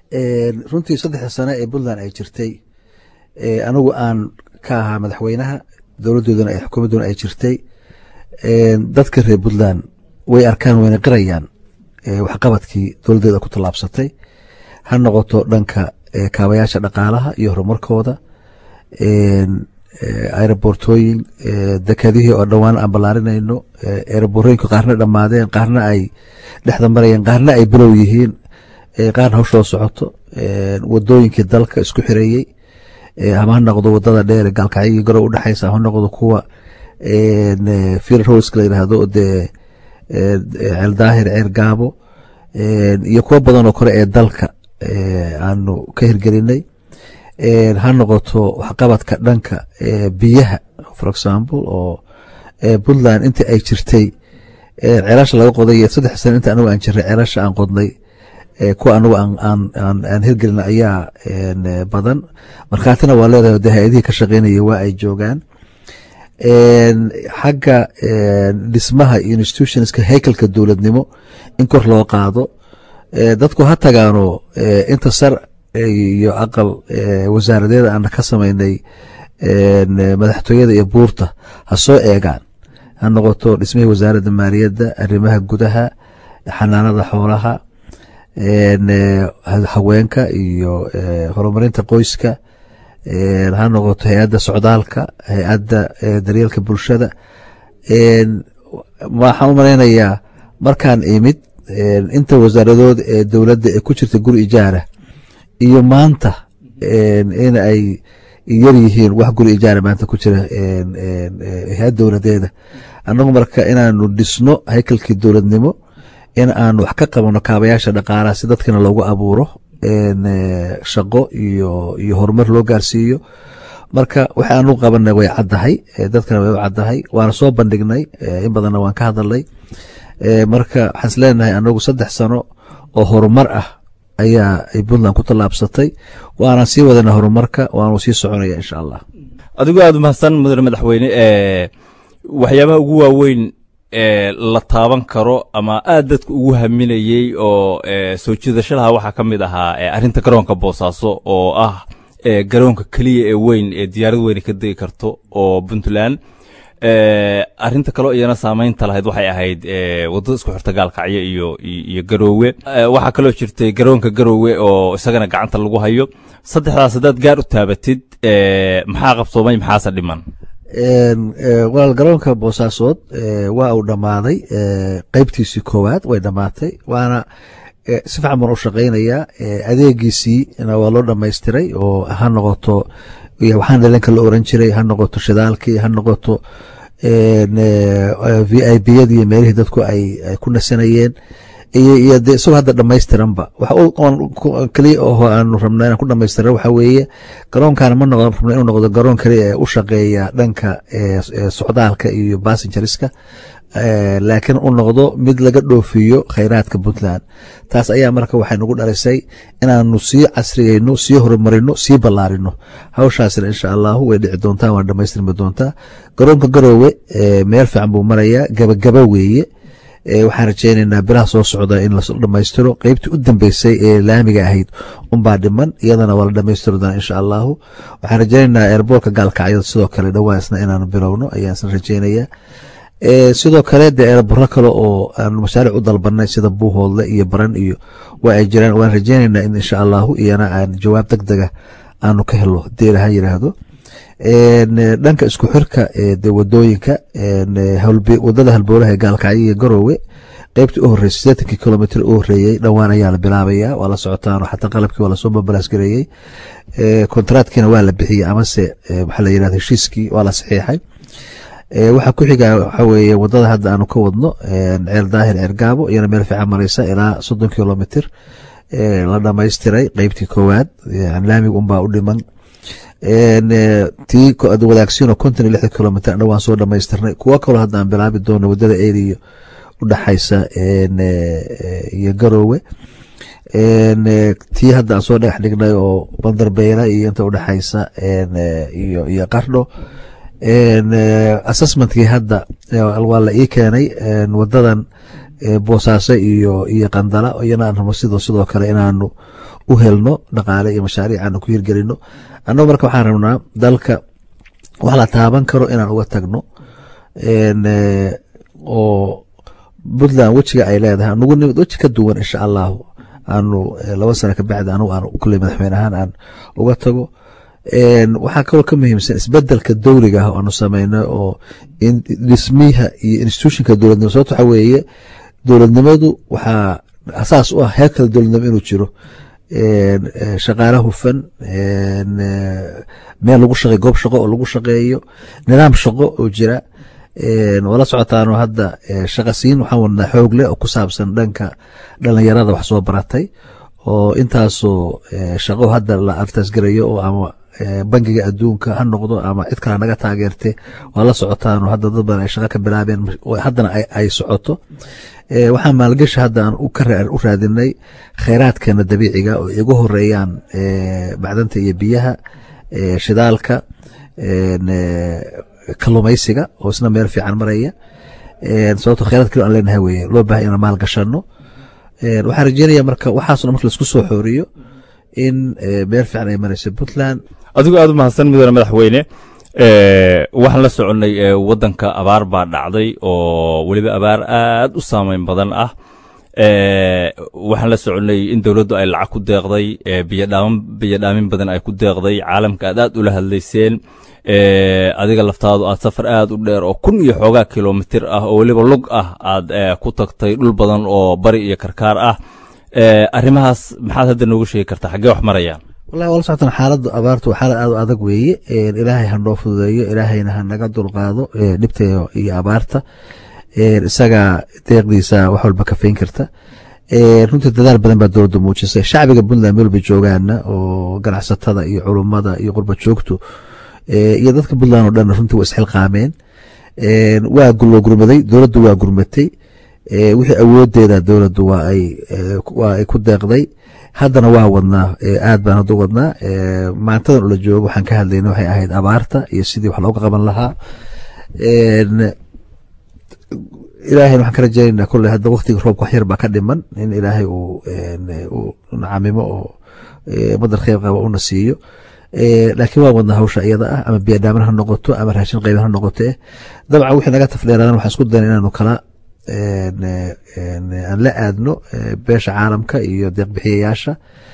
runtii saddexda sane ee puntland ay jirtay anigu aan ka ahaa madaxweynaha dowladdoodana xukuumadduna ay jirtay dadka reer puntland way arkaan wayna qirayaan waxqabadkii dowladdeeda ku tallaabsatay ha noqoto dhanka kaabayaasha dhaqaalaha iyo horumarkooda aerobortooyin dekadihii oo dhowaan aan ballaarinayno aeroborooyinku qaarna dhammaadeen qaarna ay dhexda marayeen qaarna ay bilow yihiin qaarna hawshoo socoto wadooyinkii dalka isku xireeyey ama ha noqdo wadada dheer gaalkacyagii garow udhexaysa ama ha noqdo kuwa fir roska la yidhaahdo dee ceeldaahir ceer gaabo iyo kuwo badan oo kore ee dalka aanu ka hirgelinay ha noqoto waxqabadka dhanka biyaha for example oo puntland intii ay jirtay ceelasha laga qoday saddex sane inta anigu aan jiray ceelasha aan qodnay kuwa anigu aan hirgelina ayaa badan markhaatina waa leedahay de hay-adihii ka shaqeynaya waa ay joogaan xagga dhismaha institutionska haykalka dowladnimo in kor loo qaado dadku ha tagaano inta sar iyo aqal wasaaradeeda aan ka samaynay madaxtooyada iyo buurta ha soo eegaan ha noqoto dhismihii wasaaradda maaliyadda arrimaha gudaha xanaanada xoolaha haweenka iyo horumarinta qoyska ha noqoto hay-adda socdaalka hay-adda daryeelka bulshada waxaan u malaynayaa markaan imid inta wasaaradood ee dowladda ee ku jirta guri ijaara iyo maanta in ay yar yihiin wax guri ijaara maanta ku jira hay-ad dowladeeda annagu marka inaanu dhisno haykalkii dowladnimo in aanu wax ka qabano kaabayaasha dhaqaalaha si dadkana loogu abuuro shaqo iyo iyo horumar loo gaarsiiyo marka waxa aanu qabanay way caddahay dadkana way u caddahay waana soo bandhignay in badanna waan ka hadalnay marka waxaan is leenahay anagu saddex sano oo horumar ah ayaa ay puntland ku tallaabsatay waana sii wadana horumarka waanu sii soconaya insha allah adigoo aada umahadsan mudane madaxweyne waxyaabaha ugu waaweyn ee la taaban karo ama aad dadka ugu haminayey oo soo jiidasho laha waxaa ka mid ahaa arrinta garoonka boosaaso oo ah garoonka keliya ee weyn ee diyaarad weyne ka degi karto oo puntland arrinta kaloo iyana saamaynta lahayd waxay ahayd waddada isku xirta gaalkacyo iyo iyo garoowe waxaa kaloo jirtay garoonka garoowe oo isagana gacanta lagu hayo saddexdaas haddaad gaar u taabatid maxaa qabsoomay maxaase dhiman walaal garoonka boosaasood waa uu dhammaaday qeybtiisii koowaad way dhammaatay waana si fican baan u shaqaynayaa adeegiisiina waa loo dhamaystiray oo ha noqoto waxaan dhalanka la oran jiray ha noqoto shidaalkii ha noqoto v i b yadii meelihii dadku ay ku nasanayeen iyo de isagoo hadda dhamaystiranba keliya oo aanu rabna inaan ku dhamaystira waxa weeye garoonkaana ma noqon rabna inuu noqdo garoon keliya ee u shaqeeya dhanka socdaalka iyo bassengeriska laakiin u noqdo mid laga dhoofiyo khayraadka puntland taas ayaa marka waxay nagu dhalisay inaanu sii casriyeyno sii horumarino sii ballaarino hawshaasina insha allahu way dhici doontaa waana dhamaystirmi doontaa garoonka garoowe meel fiican buu marayaa gabagaba weeye waxaan rajeynaynaa bilaha soo socda in la dhamaystiro qeybtii u dambeysay ee laamiga ahayd unbaa dhiman iyadana waa la dhamaystiri doonaa insha allahu waxaan rajeynaynaa eerboorka gaalkacyada sidoo kale dhowaa isna inaanu bilowno ayaan isna rajeynayaa sidoo kale dee eerbaro kale oo aanu mashaaric u dalbanay sida buuhoodle iyo baran iyo waa ay jiraan waan rajeynaynaa in insha allahu iyana aan jawaab deg dega aanu ka helo hadii ilaha yiraahdo dhanka isku xirka de wadooyinka wadada halboolaha ee gaalkacyo iyo garoowe qeybtii u horeysay sideetankii kilomitr u horeeyey dhowaan ayaa la bilaabaya waa la socotaan xataa qalabkii waa lasoo babalaasgareeyey kontraadkiina waa la bixiyey amase maxaa la yirahda heshiiskii waa la saxiixay waxaa ku xiga waxa weeye wadada hadda aanu ka wadno ceel daahir ceer gaabo iyana meel fiican mareysa ilaa soddon kilomitr la dhamaystiray qeybtii koowaad laamiga unbaa u dhiman tii wadaagsiino konton iyo lixda kilomitr dhan waan soo dhamaystirnay kuwo kaloo hadda aan bilaabi doono wadada eriyo udhexaysa iyo garoowe tii hadda aan soo dhagax dhignay oo bandarbeela iyo inta udhexaysa iyo iyo qardho assessmentkii hadda waa la ii keenay wadadan boosaaso iyo iyo qandala iyana aan rabo sidoo sidoo kale inaanu u helno dhaqaale iyo mashaariic aanu ku hirgelino annagu marka waxaan rabnaa dalka wax la taaban karo inaan uga tagno oo puntland wejiga ay leedahay anugu nimid weji ka duwan insha allahu aanu laba sano kabacdi anugu aan kulley madaxweyne ahaan aan uga tago waxaa kaloo ka muhiimsan isbedelka dowliga ah oo aanu sameynay oo dhismiha iyo institutionka dowladnimo sababto waxaa weeye dowladnimadu waxaa asaas u ah heerkala dowladnimo inuu jiro shaqaale hufan meel lagu shaqey goob shaqo oo lagu shaqeeyo nidaam shaqo oo jira wala socotaano hadda shaqasiin waxaan wadnaa xoog leh oo ku saabsan dhanka dhalinyarada wax soo baratay oo intaasoo shaqo hadda la artaasgarayo oo ama bangiga adduunka ha noqdo ama cid kale naga taageerte waa la socotaano hadda dad badan ay shaqo ka bilaabeen haddana ay socoto waxaan maalgashi hadda aan u raadinay kheyraadkeena dabiiciga oo igu horeeyaan macdanta iyo biyaha shidaalka kalumaysiga oo isna meel fiican maraya sababto kheyraad kale aan leenahay weye loo bahay inaan maal gashano waxaan rajeynaya marka waxaasna marka laisku soo xooriyo in meel fiican ay marayso puntland adigu aad u mahadsan mudane madaxweyne waxaan la soconnay waddanka abaar baa dhacday oo weliba abaar aad u saameyn badan ah waxaan la soconnay in dowladdu ay lacag ku deeqday biyodhaamin badan ay ku deeqday caalamka aad aad ula hadlayseen adiga laftaadu aad safar aad u dheer oo kun iyo xoogaa kilomitir ah oo weliba lug ah aad ku tagtay dhul badan oo bari iyo karkaar ah arrimahaas maxaad hadda noogu sheegi kartaa xaggee wax marayaan wallahi wala socotan xaaladda abaartu waa xaalad aad u adag weeye ilaahay ha noo fududeeyo ilaahayna ha naga dulqaado dhibta iyo abaarta isagaa deeqdiisa wax walba kafayn karta runtii dadaal badan baa dowladda muujisay shacbiga puntland meel bay joogaana oo ganacsatada iyo culummada iyo qurba joogtu iyo dadka puntland oo dhan runtii waa isxilqaameen waa loo gurmaday dowladdu waa gurmatay wixii awoodeeda dowladdu waa ay ku deeqday haddana waa wadnaa aad baan hadda wadnaa maantadan ula joogo waxaan ka hadlayna waxay ahayd abaarta iyo sidii wax looga qaban lahaa ilaahayna waxaan ka rajaynayna kolley hadda waqtiga roobka wax yar baa ka dhiman in ilaahay uu nacamimo oo madar kheyr qaba una siiyo laakiin waa wadnaa hawsha iyada ah ama biyadhaaman ha noqoto ama raashin qayban ha noqoto eh dabcan wixii naga tafdheeraadan waxaan isku dayna inaanu kala aan la aadno beesha caalamka iyo deeqbixiyayaasha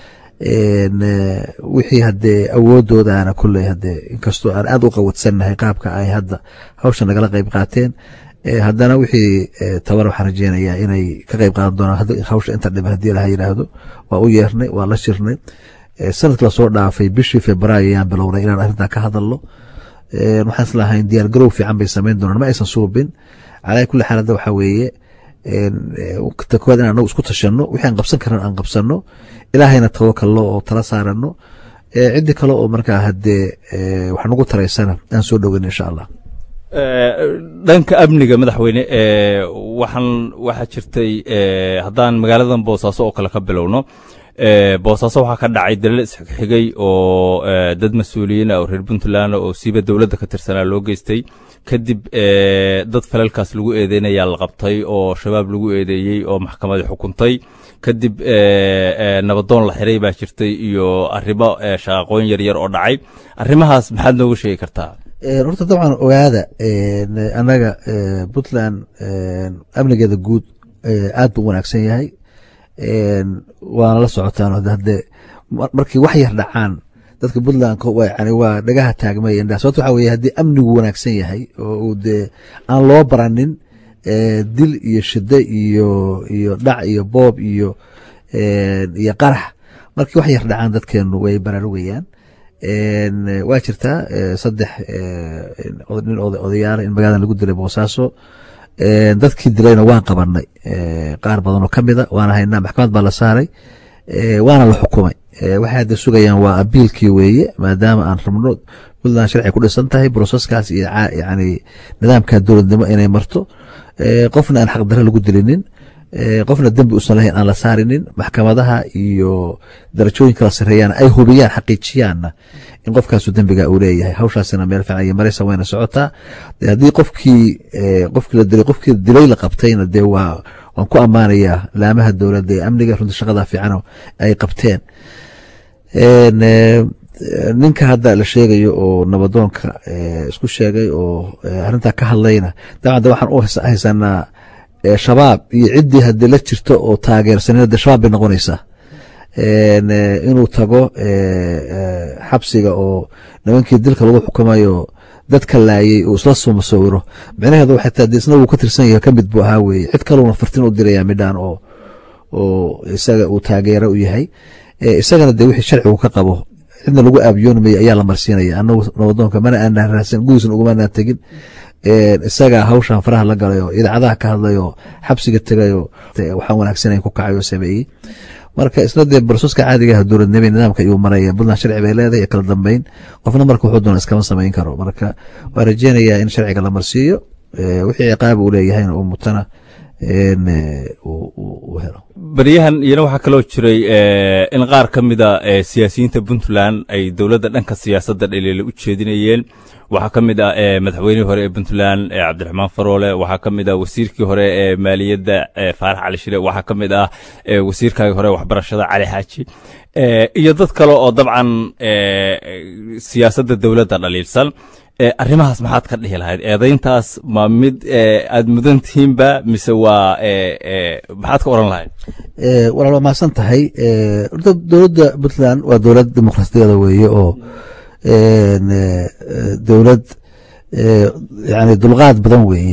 wixii hadee awoodoodaana kulley hadee inkastoo aan aad u qawadsannahay qaabka ay hadda hawsha nagala qayb qaateen haddana wixii tabar waxaan rajeynayaa inay ka qayb qaadan doonaan hawsha inta dhiman haddii laha yidhaahdo waa u yeernay waa la shirnay sanadka lasoo dhaafay bishii februaayo ayaan bilownay inaan arrintaa ka hadalno waxaan islahayn diyaar garow fiican bay samayn doonaan ma aysan suubin calaa kulli xaal hadda waxaa weeye takowaad in anagu isku tashanno wixii aan qabsan karan aan qabsanno ilaahayna tawakalno oo tala saarano ciddi kale oo markaa haddee wax nagu taraysana aan soo dhoweyn insha allah dhanka amniga madaxweyne waxaan waxaa jirtay haddaan magaaladan boosaaso oo kale ka bilowno boosaaso waxaa ka dhacay dalal isxigxigay oo dad mas-uuliyiin ah oo reer puntland oo siiba dowladda ka tirsanaa loo geystay kadib dad falalkaas lagu eedeynayaa la qabtay oo shabaab lagu eedeeyey oo maxkamadii xukuntay kadib nabadoon la xiray baa jirtay iyo arrimo shaqaqooyin yaryar oo dhacay arrimahaas maxaad nooga sheegi kartaa horta dabcan ogaada annaga puntland amnigeeda guud aad buu u wanaagsan yahay waana la socotaan hadee markii wax yar dhacaan dadka puntland yani waa dhagaha taagmay sababto waxa weye haddii amnigu wanaagsan yahay oo uu dee aan loo baranin dil iyo shide iyo iyo dhac iyo boob iyo iyo qarax markii wax yar dhacaan dadkeenu way baraarugayaan waa jirtaa saddex nin odayaala in magaaladan lagu dilay boosaaso dadkii dilayna waan qabanay qaar badan oo ka mida waana haynaa maxkamad baa la saaray waana la xukumay waxay hadda sugayaan waa abiilkii weeye maadaama aan rabno puntland sharci ku dhisan tahay broseskaas iyo yani nidaamka dowladnimo inay marto qofna aan xaqdarre lagu dilinin qofna dembi usan lahayn aan la saarinin maxkamadaha iyo darajooyin kala sareeyaan ay hubiyaan xaqiijiyaanna in qofkaasu dembiga uu leeyahay hawshaasina meel fiican iyo maraysa wayna socotaa haddii qofkii qofkii la dilay qofkii dilay la qabtayna dee waa waan ku ammaanayaa laamaha dowladda ee amniga runtii shaqada fiican ay qabteen ninka hadda la sheegayo oo nabadoonka isku sheegay oo arrintaa ka hadlayna dabcan de waxaan u haysanaa shabaab iyo ciddii haddii la jirto oo taageersanina de shabaab bay noqonaysaa inuu tago xabsiga oo nimankii dilka lagu xukumayo dadka laayay uu isla soo masawiro micnaheedu waxay tahay isna wuu ka tirsan yahay ka mid buu ahaa weeye cid kaluna fartin u diraya midhaan oo oo isaga uu taageero u yahay isagana dee wixii sharcigu ka qabo cidna lagu aabiyoonmaya ayaa la marsiinaya anagu nabadoonka mana aanaan raadsan gudiisna ugumanaan tegin isagaa hawshan faraha la galay oo idaacadaha ka hadlay oo xabsiga tegay oo waxaan wanaagsanan ku kacay oo sameeyey marka isna dee barsuska caadiga ah dowladnimo nidaamka ayuu maraya puntland sharci bay leedahay kala dambeyn qofna marka wuxuu doona iskama samayn karo marka waa rajeynayaa in sharciga la marsiiyo wixii ciqaaba uu leeyahayna uu mutana baryahan iyana waxaa kaloo jiray in qaar ka mida siyaasiyiinta puntland ay dowladda dhanka siyaasadda dhaliila u jeedinayeen waxaa ka mid ah madaxweynihii hore ee puntland cabdiraxmaan faroole waxaa ka mid ah wasiirkii hore ee maaliyadda faarax cali shire waxaa ka mid ah wasiirkaagii hore waxbarashada cali xaaji iyo dad kale oo dabcan siyaasadda dowladda dhaliilsan arrimahaas maxaad ka dhihi lahayd eedayntaas ma mid aad mudan tihiinba mise waa maxaad ka oran lahayd walaal waa mahadsan tahay horta dowladda puntland waa dowlad dimuqraasiyadeeda weeye oo dowlad yani dulqaad badan weeye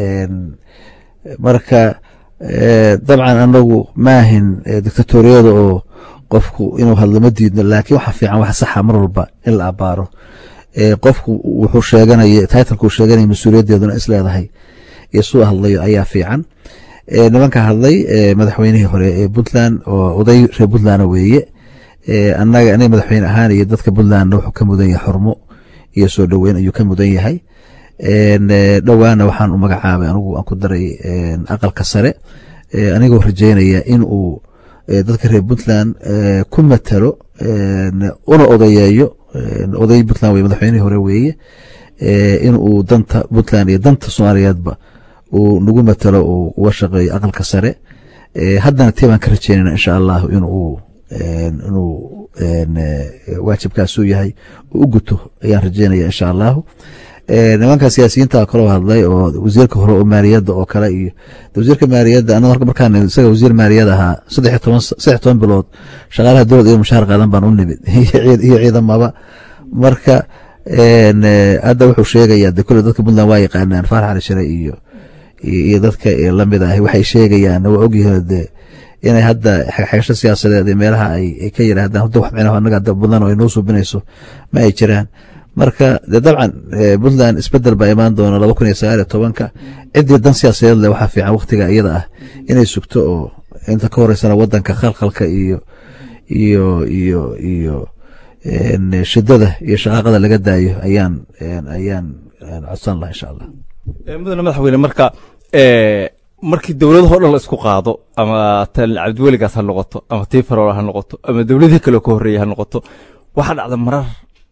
marka dabcan anagu maahin dictatoriyada oo qofku inuu hadlo ma diidno laakiin waxa fiican wax saxa mar walba in la abaaro qofku wuxuu sheeganaya titlekuu sheeganaya mas-uuliyaddeeduna is leedahay iyo suu hadlayo ayaa fiican nimanka hadlay madaxweynihii hore ee puntland oo oday reer puntlandna weeye anaga aniga madaxweyne ahaan iyo dadka puntlandna wuxuu ka mudan yahay xurmo iyo soo dhoweyn ayuu ka mudan yahay dhowaana waxaan u magacaabay anigu aan ku daray aqalka sare anigoo rajeynaya in uu dadka reer puntland ku matalo una odayeeyo oday puntland wey madaxweynihii hore weeye in uu danta puntland iyo danta soomaaliyeedba uu nagu matalo uu uga shaqeeyo aqalka sare haddana tii baan ka rajeynayna insha allahu inuu inuu waajibkaasuu yahay uu u guto ayaan rajeynaya insha allahu nimanka siyaasiyiinta kaloo hadlay oo wasiirka hore oo maaliyadda oo kale iyo wasiirka maaliyadda anaga markaan isaga wasiir maaliyad ahaa saddex toban saddex toban bilood shaqaalaha dowlad iyo mushaar qaadan baan u nimid iyo ciidamaba marka hadda wuxuu sheegayaa de kule dadka puntland waa yaqaanaan faarax cali shire iyo iyo dadka lamid ah waxay sheegayaan waa ogyahay de inay hadda xagasho siyaasadeed ee meelaha ay ka yiraahdaan hadda wax micnaha anaga hadda puntland oo ay noo suubinayso ma ay jiraan marka de dabcan puntland isbedel baa imaan doona laba kun iyo sagaal iyo tobanka ciddii dan siyaasadeed leh waxaa fiican waktiga iyada ah inay sugto oo inta ka horeysana wadanka khalkhalka iyo iyo iyo iyo shidada iyo shaqaaqada laga daayo ayaan ayaan codsan laha insha allah mudane madaxweyne marka markii dowladahoo dhan la isku qaado ama tan cabdiweligaas ha noqoto ama tii farool ha noqoto ama dowladihii kale ka horreeyey ha noqoto waxaa dhacda marar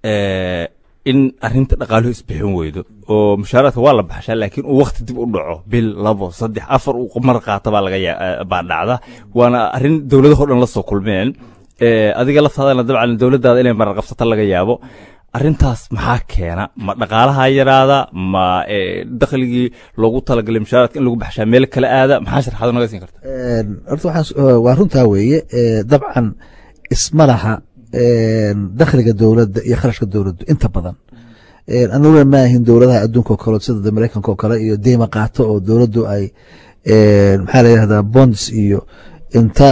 in arinta dhaqaaluhu isbixin weydo oo mushaaraadka waa la baxshaa laakiin uu wakti dib u dhaco bil labo saddex afar uu mar qaata baa laga baa dhacda waana arrin dowladahoo dhan la soo kulmeen adiga laftaadana dabcan dowladdaada inay marar qabsata laga yaabo arrintaas maxaa keena ma dhaqaalaha yaraada ma dakhligii loogu talagalay mushaaraadka in lagu baxshaa meel kale aada maxaa sharxaado naga siin karta horta waa runtaa weeye dabcan isma laha dakhliga dowladda iyo kharashka dowladdu inta badan anuguna maahin dowladaha adduunka oo kale sida mareykanka oo kale iyo deyma qaato oo dowladdu ay maxaa la yihahdaa bonds iyo inta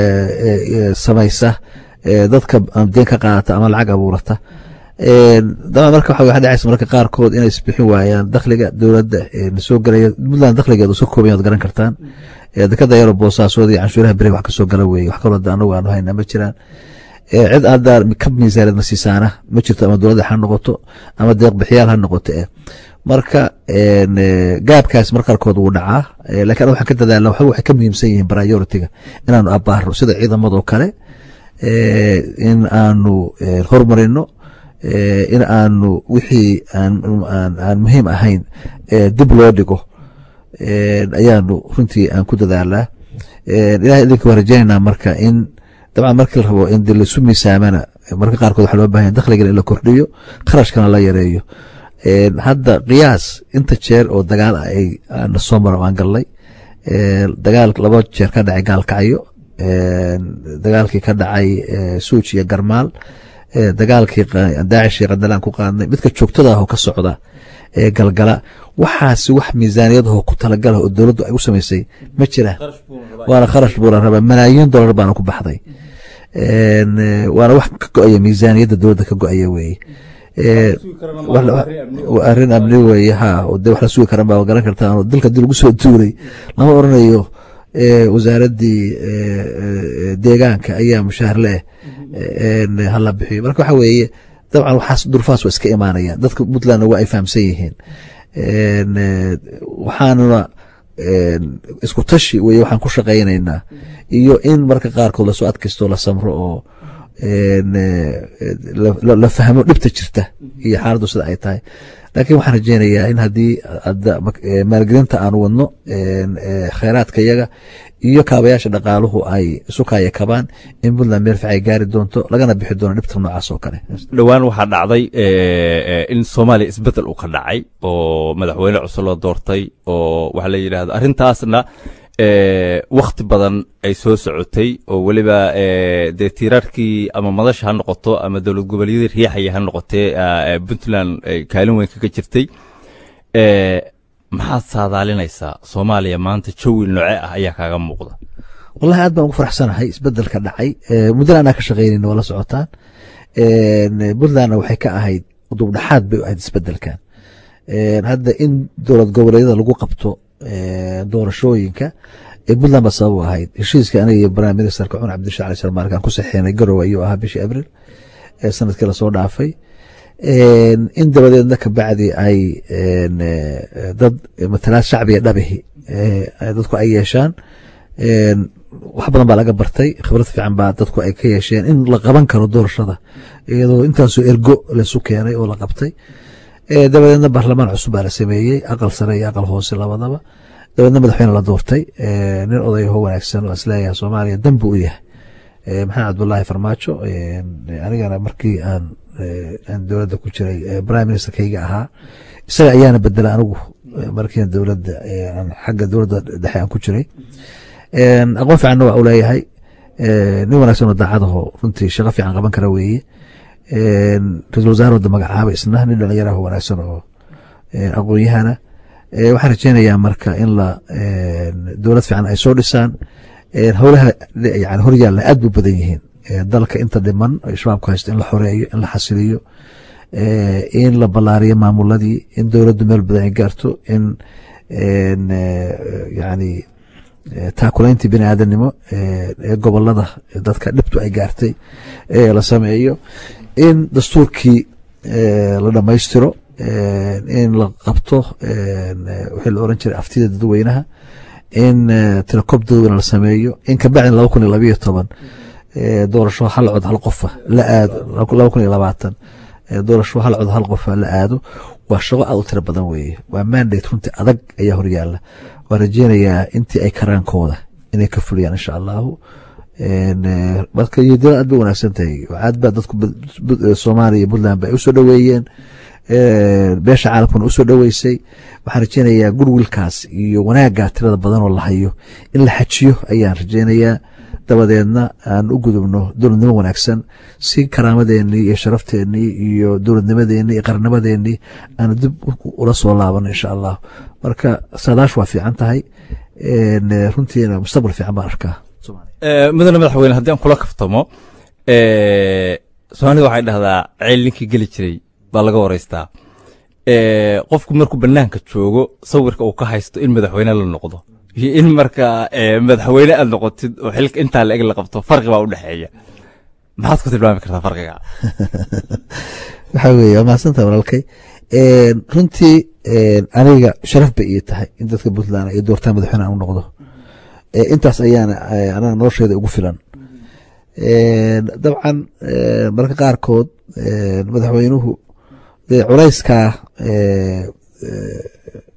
samaysa dadka deen ka qaadata ama lacag abuurata dabcan marka waxa dhacaysa marka qaarkood inay isbixin waayaan dakhliga dowladda soo galaya puntland dakhligeedu soo kooban yaad garan kartaan dekada yaro boosaasood iyo canshuuraha beri wax kasoo gala weeye wax kaloo anagu aanu hayna ma jiraan cid hadda ka miisaanad nasiisaana ma jirto ama dowladda ha noqoto ama deeq bixiyaal ha noqoto eh marka gaabkaas mar qaarkood wuu dhacaa lakin waxaan ka dadaalna waxba waxay ka muhiimsan yihiin prioritiga inaanu abaarno sida ciidamadoo kale in aanu hormarino in aanu wixii aan muhiim ahayn dib loo dhigo ayaanu runtii aan ku dadaalaa ilahay idinka waa rajaynaynaa marka in dabcan markii la rabo in de laisu miisaamana marka qaarkood waxa loo bahanya dakhligana in la kordhiyo kharashkana la yareeyo hadda qiyaas inta jeer oo dagaal ah ay na soo maro aan gallay dagaal laba jeer ka dhacay gaalkacyo dagaalkii ka dhacay suuj iyo garmaal dagaalkii daacish iyo qadalaan ku qaadnay midka joogtada ah oo ka socda ee galgala waxaasi wax miisaaniyadahoo ku talagalah oo dowladdu ay u samaysay ma jira waana kharash buu la rabaa malaayiin dollar baana ku baxday waana wax ka go-aya miisaaniyadda dowladda ka go-aya weeye arrin amni weeye ha de wax la sugi karan baa garan kartaan dalka dii lagu soo duulay lama oranayo wasaaraddii deegaanka ayaa mushaahar leh hala bixiyo marka waxa weeye dabcan waxaas durfaas waa iska imaanayaan dadka puntlandna waa ay fahamsan yihiin waxaanuna isku tashi weye waxaan ku shaqaynaynaa iyo in marka qaarkood lasoo adkaysto la samro oo la fahmo dhibta jirta iyo xaaladdu sida ay tahay laakiin waxaan rajeynayaa in haddii maalgelinta aan wadno kheyraadka yaga iyo kaabayaasha dhaqaaluhu ay isu kaaya kabaan in puntland meel fiican ay gaari doonto lagana bixi doono dhibta noocaas oo kale dhowaan waxaa dhacday in soomaaliya isbedel uu ka dhacay oo madaxweyne cusub loo doortay oo waxa la yidhahdo arrintaasna wakti badan ay soo socotay oo weliba dee tiiraarkii ama madasha ha noqoto ama dowlad goboleedyadii riixaya ha noqotee puntland kaalin weyn kaga jirtay maxaad saadaalinaysaa soomaaliya maanta jawi nooce ah ayaa kaaga muuqda wallahi aad baan ugu faraxsanahay isbedelka dhacay muddana anaa ka shaqaynayna waa la socotaan puntlandna waxay ka ahayd dubdhaxaad bay u ahayd isbedelkan hadda in dowlad goboleedyada lagu qabto doorashooyinka puntland baa sabab u ahayd heshiiska aniga iyo prime ministerka cumar cabdisha cali sharmaark aan ku saxeenay garowe ayuu ahaa bishii abril sanadkii lasoo dhaafay in dabadeedna kabacdi ay dad matalaad shacbiga dhabihi dadku ay yeeshaan wax badan baa laga bartay khibrad fiican baa dadku ay ka yeesheen in la qaban karo doorashada iyadoo intaasoo ergo laisu keenay oo la qabtay dabadeedna baarlamaan cusub baa la sameeyey aqal sare iyo aqal hoose labadaba dabadeedna madaxweyne la doortay nin odayaho wanaagsan oo isleeyahay soomaaliya dan buu u yahay maxamed cabdulaahi farmaajo anigana markii aan aan dowladda ku jiray prime ministerkayga ahaa isaga ayaana bedela anigu markii dowladda xagga dowladda dhexe aan ku jiray aqoon fiicanna waa u leeyahay nin wanaagsan oo daacadaho runtii shaqo fiican qaban kara weeye ra-isul wasaarooda magacaaba isna nin dhalinyaraho wanaagsan oo aqoon-yahana waxaan rajeynayaa marka in la dowlad fiican ay soo dhisaan howlaha yani horyaalla aad bu badan yihiin dalka inta dhiman shabaabku haysto in la xoreeyo in la xasiliyo in la ballaariyo maamuladii in dowladdu meel badan ay gaarto in yani taakulayntii bini aadamnimo ee gobolada dadka dhibtu ay gaartay la sameeyo in dastuurkii la dhammaystiro in la qabto wixii la oran jiray aftida dadweynaha in tilakob dadweyne la sameeyo in kabacdin laba kun iyo labayo toban doorasho hal cod hal qofa la aado laba kun iyo labaatan doorasho hal cod hal qofa la aado waa shaqo aad u tiro badan weeye waa mandate runtii adag ayaa horyaala waan rajeynayaa intii ay karaankooda inay ka fuliyaan insha allahu marka yodila aad bay wanaagsan tahay aad baa dadku soomaaliya iyo puntland ba ay usoo dhoweeyeen beesha caalamkuna usoo dhoweysay waxaan rajeynayaa gurwilkaas iyo wanaagga tirada badan oo la hayo in la xajiyo ayaan rajeynayaa dabadeedna aan u gudubno dowladnimo wanaagsan si karaamadeenii iyo sharafteenii iyo dowladnimadeenii iyo qarnimadeenii aan dib ula soo laabano insha allah marka saadaash waa fiican tahay runtiina mustaqbal fiican baan arkaa mudane madaxweyne haddii aan kula kaftamo soomaalida waxay dhahdaa ceel ninkii geli jiray baa laga waraystaa qofku markuu banaanka joogo sawirka uu ka haysto in madaxweyne la noqdo iyo in marka madaxweyne aad noqotid oo xilka intaa la eg la qabto farqi baa u dhexeeya maxaad ku tilmaami kartaa farqiga waxaa weeye waa mahadsantaha walaalkay runtii aniga sharaf bay ii tahay in dadka puntland ay doortaan madaxweyne aan u noqdo intaas ayaana anaga nolosheeda ugu filan dabcan marka qaarkood madaxweynuhu dee culayskaa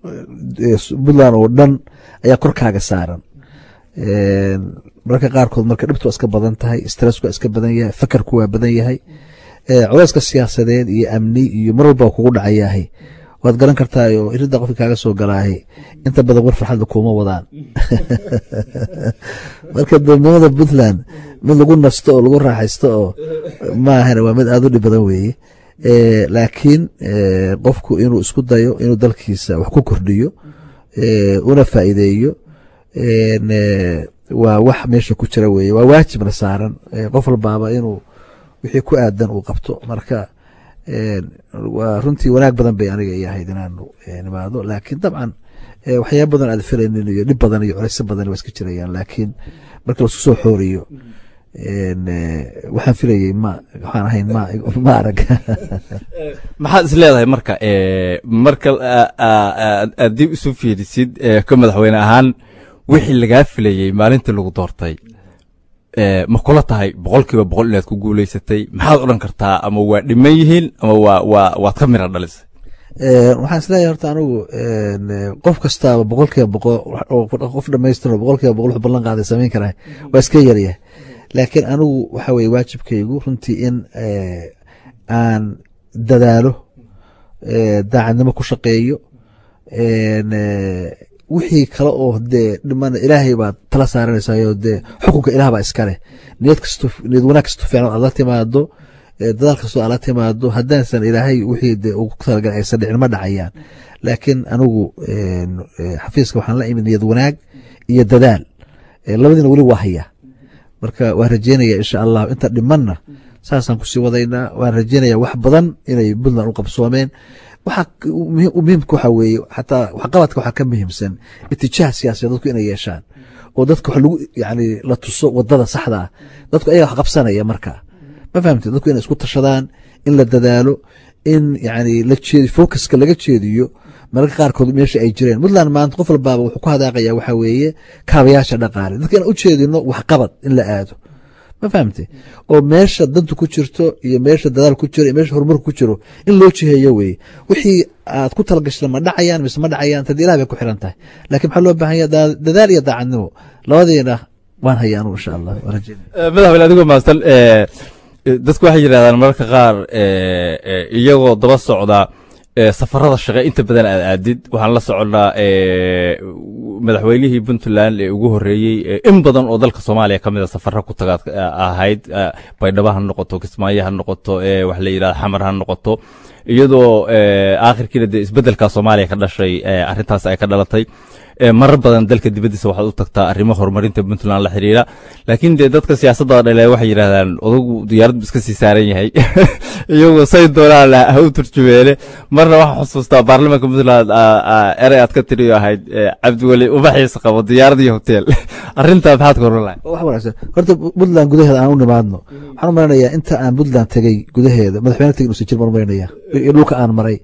puntland oo dhan ayaa korkaaga saaran mararka qaarkood marka dhibtu waa iska badan tahay stressku waa iska badan yahay fakarku waa badan yahay culeyska siyaasadeed iyo amni iyo mar walba kugu dhacayahay waad garan kartaa oo irida qofka kaaga soo galaahay inta badan war farxadda kuuma wadaan marka dowladnimada puntland mid lagu nasto oo lagu raaxaysto oo maahana waa mid aada u dhib badan weeye laakiin qofku inuu isku dayo inuu dalkiisa wax ku kordhiyo una faa'iideeyo waa wax meesha ku jira weye waa waajibna saaran qof walbaaba inuu wixii ku aadan uu qabto marka waa runtii wanaag badan bay aniga i ahayd inaanu nimaado laakiin dabcan waxyaaba badan aad filaynin iyo dhib badan iyo culeysyo badan waa iska jirayaan laakiin marka laisku soo xooriyo waxaan filayey ma waxaan ahayn ma ma arag maxaad is leedahay marka marka aad dib isu fiirisid ka madaxweyne ahaan wixii lagaa filayey maalintii lagu doortay ma kula tahay boqol kiiba boqol inaad ku guuleysatay maxaad odhan kartaa ama waa dhiman yihiin ama waa waa waad ka mira dhalisay waxaan isleeyahay horta anigu qof kastaaba boqol kiiba boqol qof dhamaystirno boqol kiiba boqol wuxuu ballan qaaday samayn karaa waa iska yaryahay laakiin anigu waxa weye waajibkaygu runtii in aan dadaalo daacadnimo ku shaqeeyo wixii kale oo dee dhiman ilaahay baad tala saaranaysayo dee xukunka ilaah baa iska leh niyad kasto niyad wanaag kasto fiican aad la timaado dadaal kastoo aad la timaado haddaasan ilaahay wixii dee ugu talagalay aysan dhicin ma dhacayaan laakiin anigu xafiiska waxaan la imid niyad wanaag iyo dadaal labadiina weli waa hayaa marka waan rajeynaya insha allah inta dhimanna saasaan kusii wadaynaa waan rajeynaya wax badan inay puntland u qabsoomeen waxa muhiimka waxa weeye xataa waxqabadka waxaa ka muhiimsan itijaah siyaasiya dadku inay yeeshaan oo dadka wax lagu yani la tuso wadada saxda ah dadku ayaga wax qabsanaya marka ma fahamtid dadku inay isku tashadaan in la dadaalo in yani la jeedi focuska laga jeediyo mararka qaarkood meesha ay jireen puntland maanta qof walbaaba wuxuu ku hadaaqaya waxa weeye kaabayaasha dhaqaale dadka inaan u jeedino waxqabad in la aado ma fahamte oo meesha danta ku jirto iyo meesha dadaal ku jiro iyo meesha horumarku ku jiro in loo jiheeyo weye wixii aad ku talagashay ma dhacayaan mise ma dhacayaan tad ilah bay ku xiran tahay laakiin maxaa loo baahan yaha dadaal iyo daacadnimo labadiina waan haya anugu insha allah madaxweyne adigoo mahadsan dadku waxay yidhahdaan mararka qaar iyagoo daba socda safarada shaqe inta badan aad aadid waxaan la soconnaa madaxweynihii puntland ee ugu horeeyey in badan oo dalka soomaaliya ka mida safara ku tagaad ahayd baydhabo ha noqoto kismaayo ha noqoto wax la yidhahda xamar ha noqoto iyadoo aakhirkiina dee isbeddelka soomaaliya ka dhashay arrintaas ay ka dhalatay marar badan dalka dibaddiisa waxaad u tagtaa arrimo horumarinta puntland la xiriira laakiin dee dadka siyaasadda dhale waxay yidhahdaan odagu diyaarad bu iska sii saaran yahay iyagoo say doonaan ha u turjumeene marna waxaan xusuustaa baarlamaanka puntland erey aad ka tiriyo ahayd cabdiweli ubaxiisa qabo diyaarad iyo hotel arrintaa maxaad ka oran lahay wax wanaagsan horta puntland gudaheeda aan u nimaadno waxaan u maleynayaa inta aan puntland tegey gudaheeda madaxweyne tegin usi jir baan u malaynayaa iyo dhulka aan maray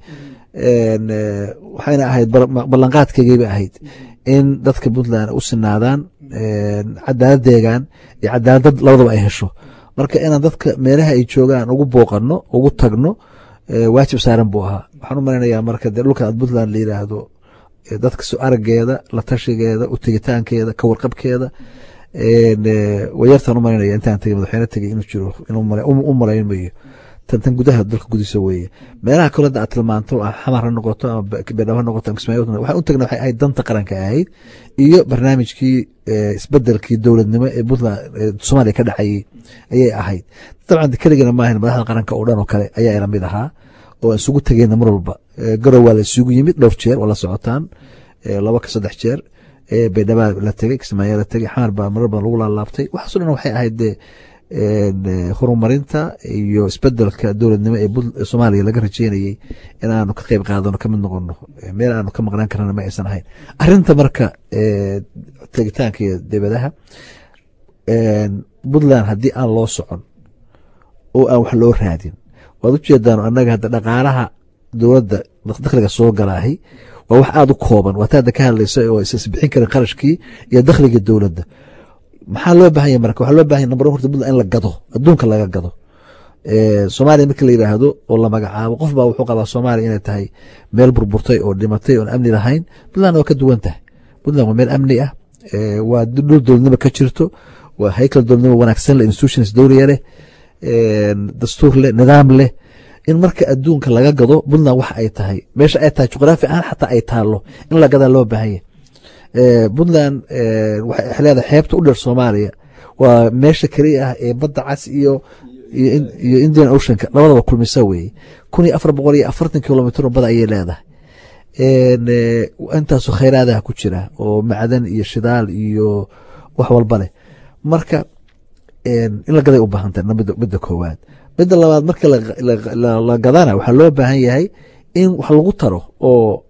waxayna ahayd ballanqaadkaygayba ahayd in dadka puntland u sinaadaan cadaalad deegaan iyo cadaaladad labadaba ay hesho marka inaan dadka meelaha ay joogaan ugu booqano ugu tagno waajib saaran buu ahaa waxaan u malaynayaa marka dee dhulka aad puntland la yidhaahdo dadka soo arageeda la tashigeeda u tegitaankeeda ka warqabkeeda wayartaan u malaynaya intaan tegay madaxweyne tegay inuu jiro u malayn mayo tan gudaha dalka gudiisa weeye meelaha kale hadda aad tilmaanto xamar ha noqoto ama beedhabo ha noqoto ama kismaayo waxaan u tagna waxay ahayd danta qaranka ahayd iyo barnaamijkii isbedelkii dowladnimo ee puntland soomaaliya ka dhacayay ayay ahayd dabcan keligana maahan madaxda qaranka oo dhan oo kale ayaa ila mid ahaa oo isugu tegeyna mar walba garow waa la isugu yimid dhowr jeer waa la socotaan laba ka saddex jeer beedhabaa la tegey kismaayo la tegey xamar baa marar badan lagu laalaabtay waxaaso dhan waxay ahayd dee horumarinta iyo isbedelka dowladnimo ee soomaaliya laga rajeynayey inaanu ka qeyb qaadano kamid noqono meel aanu ka maqnaan karana ma aysan ahayn arinta marka tegitaanka iyo debadaha puntland haddii aan loo socon oo aan wax loo raadin waad ujeedaan annaga hadda dhaqaalaha dowladda dakhliga soo galaahay waa wax aada u kooban waata hadda ka hadlaysa oo isbixin karin qarashkii iyo dakhligii dowladda maxaa loo bahanya marka waxaa loo bahanya number horta puntland in la gado adduunka laga gado soomaaliya markii la yidhaahdo oo la magacaabo qof baa wuxuu qabaa soomaaliya inay tahay meel burburtay oo dhimatay oon amni lahayn puntland waa ka duwan tahay puntland waa meel amni ah waa dhul dowladnimo ka jirto waa haykal dowladnimo wanaagsan leh institutions dowliya leh dastuur leh nidaam leh in marka adduunka laga gado puntland waxa ay tahay meesha ay tahay juqraafi ahaan xataa ay taalo in la gadaa loo baahan yahay puntland waxay leedahay xeebta u dheer soomaaliya waa meesha keliya ah ee badda cas iyo iyo indian oceanka labadaba kulmisa weeye kun iyo afar boqol iyo afartan kilomitr bada ayay leedahay intaasu khayraadaha ku jira oo macdan iyo shidaal iyo wax walba leh marka in la gaday u baahan tahay midda koowaad midda labaad marka la gadana waxaa loo baahan yahay in wax lagu taro oo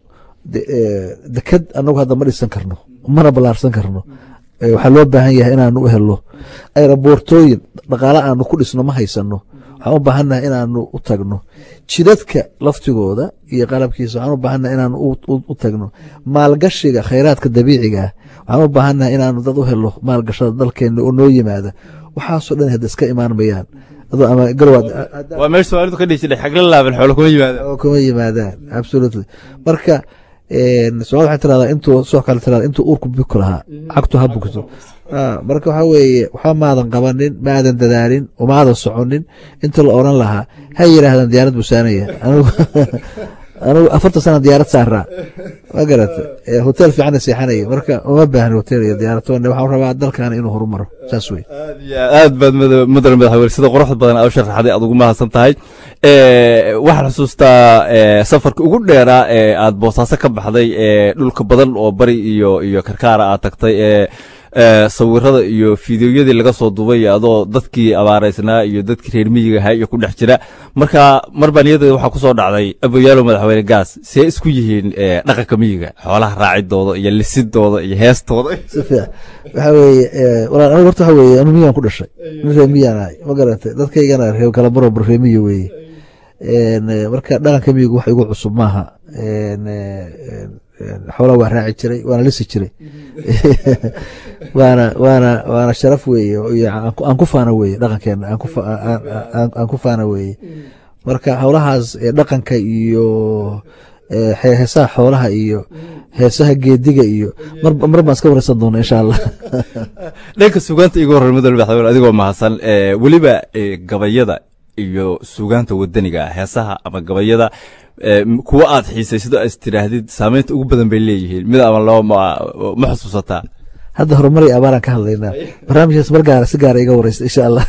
deked anagu hadda ma dhisan karno mana ballaarsan karno waxaa loo baahan yahay inaanu u helno ayraboortooyin dhaqaale aanu ku dhisno ma haysano waxaan u baahannahay inaanu u tagno jidadka laftigooda iyo qalabkiisa waxaan u baahannahay inaanu u tagno maalgashiga khayraadka dabiiciga ah waxaan u baahannahay inaanu dad u helo maalgashada dalkeena oo noo yimaada waxaasoo dhan hadda iska imaan mayaan waa meesha soomaalidu ka dhihi jiray xagla laaban xoolo kuma yimaadaan kuma yimaadaan absolutely marka soomaalida waxay tiradaa intuu soo kale tiradaa intuu uurku buki lahaa cagtu ha bukto marka waxaa weeye waxba maadan qabanin maadan dadaalin umaadan soconin inta la oran lahaa ha yidhaahdaan diyaarad busaanaya anigu anigu afartan sana diyaarad saaraa ma garata hotel fiican seexanaya marka uma baahni hotel iyo diyaarad waxaan rabaa dalkaana inuu horumaro saas wey aad baad mudan madaxweyne sida quruxda badan aad u sharaxday aad ugu mahadsan tahay waxaan xusuustaa safarka ugu dheeraa ee aad boosaaso ka baxday dhulka badan oo bari iyo iyo karkaara aad tagtay ee sawirada iyo fideoyadii laga soo dubay adoo dadkii abaaraysnaa iyo dadkii reer miyiga ahaa iyo ku dhex jira marka mar baa niyadeeda waxaa kusoo dhacday aboyaalo madaxweyne gaas see isku yihiin dhaqanka miyiga xoolaha raacidooda iyo lisidooda iyo heestooda si fiican waxaa weeye walaal anigu horta waxa weeye anu miyaan ku dhashay nin reer miyaan ahay ma garatay dadkaygana reer kala baroba reer miyi weeye marka dhaqanka miyigu wax igu cusub maaha xoolaa waa raaci jiray waana lisi jiray waana waana waana sharaf weeye aan ku faana weeye dhaqankeena aan ku faana weeye marka howlahaas dhaqanka iyo heesaha xoolaha iyo heesaha geediga iyo mar baan iska wareysan doona insha allah dhanka sugaanta igu horey mudane madaxweyne adigoo mahadsan weliba gabayada iyo sugaanta wadaniga ah heesaha ama gabayada kuwa aad xiisaysid oo is tidhaahdid saameynta ugu badan bay leeyihiin mid ama laba ma xusuusataa hadda horumar iyo abaaraan ka hadlaynaa barnaamijkaas mar gaara si gaara iga wareysta insha allah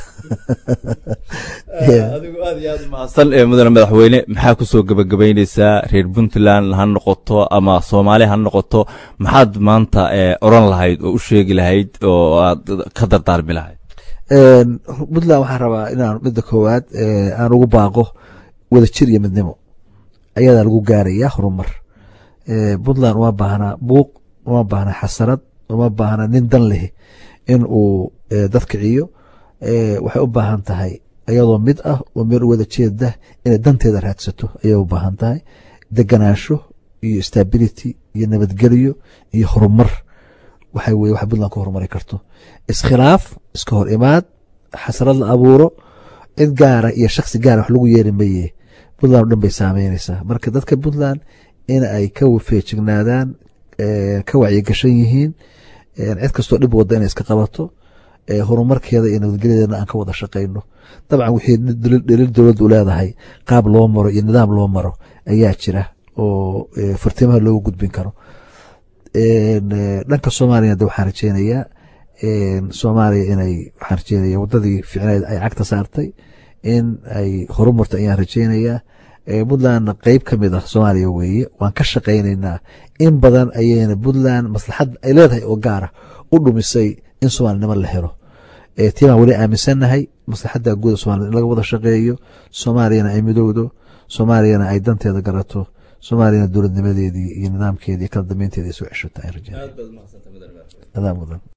adigu aad iyo aad mahadsan ee mudane madaxweyne maxaa kusoo gebagabaynaysaa reer puntland ha noqoto ama soomaali ha noqoto maxaad maanta oran lahayd oo u sheegi lahayd oo aad ka dardaarmi lahayd puntland waxaan rabaa inaan midda koowaad aan ugu baaqo wadajir iyo midnimo ayadaa lagu gaarayaa horumar puntland uma baahnaa buuq uma baahnaa xasarad uma baahna nin dan leh in uu dad kiciyo waxay u baahan tahay ayadoo mid ah oo meel u wada jeeda inay danteeda raadsato ayay u baahan tahay deganaansho iyo stability iyo nabadgelyo iyo horumar waxa weye waxa puntland ku horumari karto iskhilaaf iska hor imaad xasarad la abuuro cid gaara iyo shaksi gaara wax lagu yeeri maye puntland o dhan bay saameynaysaa marka dadka puntland in ay ka feejignaadaan ka wacyigashan yihiin cid kastoo dhib wadda inay iska qabato horumarkeeda iyo nabadgelyadeedna aan ka wada shaqayno dabcan wixii dhaliil dowladda u leedahay qaab loo maro iyo nidaam loo maro ayaa jira oo fartimaha loogu gudbin karo dhanka soomaaliyana de waxaan rajeynayaa soomaaliya inay waxaan rajeynaya waddadii ficneed ay cagta saartay in ay horumarto ayaan rajeynayaa puntlandna qeyb ka mid ah soomaaliya weeye waan ka shaqaynaynaa in badan ayayna puntland maslaxad ay leedahay oo gaara u dhumisay in soomaalinimo la helo tiibaan weli aaminsannahay maslaxadda guuda somaliyed in laga wada shaqeeyo soomaaliyana ay midowdo soomaaliyana ay danteeda garato soomaaliyana dowladnimadeedii iyo nidaamkeedii kala dambeynteeda ay soo ceshato ay rajeen